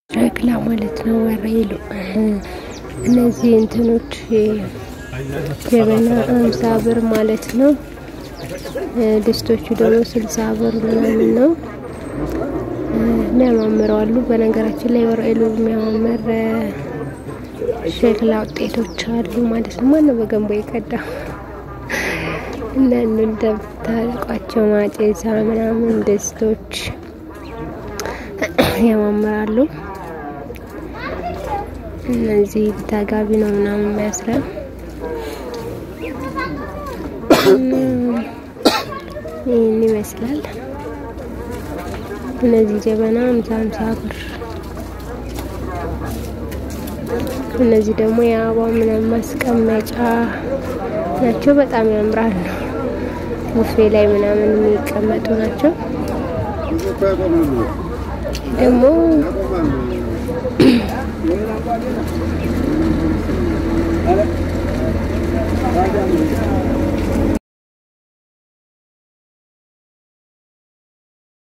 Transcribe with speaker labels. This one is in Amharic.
Speaker 1: ሸክላ ማለት ነው። ወሬሉ እነዚህ እንትኖች ጀበና አምሳ ብር ማለት ነው። ድስቶቹ ደግሞ ስልሳ ብር ምናምን ነው። የሚያማምረው አሉ። በነገራችን ላይ ወሬሉ የሚያማምር ሸክላ ውጤቶች አሉ ማለት ነው። ማነው በገንቦ የቀዳ እና እንደምታውቋቸው ማጨሳ ምናምን ድስቶች ያማምራሉ። እነዚህ ተጋቢ ነው ምናምን የሚያስረው ይህን ይመስላል። እነዚህ ጀበና ሃምሳ ሃምሳ ብር፣ እነዚህ ደግሞ የአበባ ምናምን ማስቀመጫ ናቸው። በጣም ያምራሉ። ቡፌ ላይ ምናምን የሚቀመጡ ናቸው። ደግሞ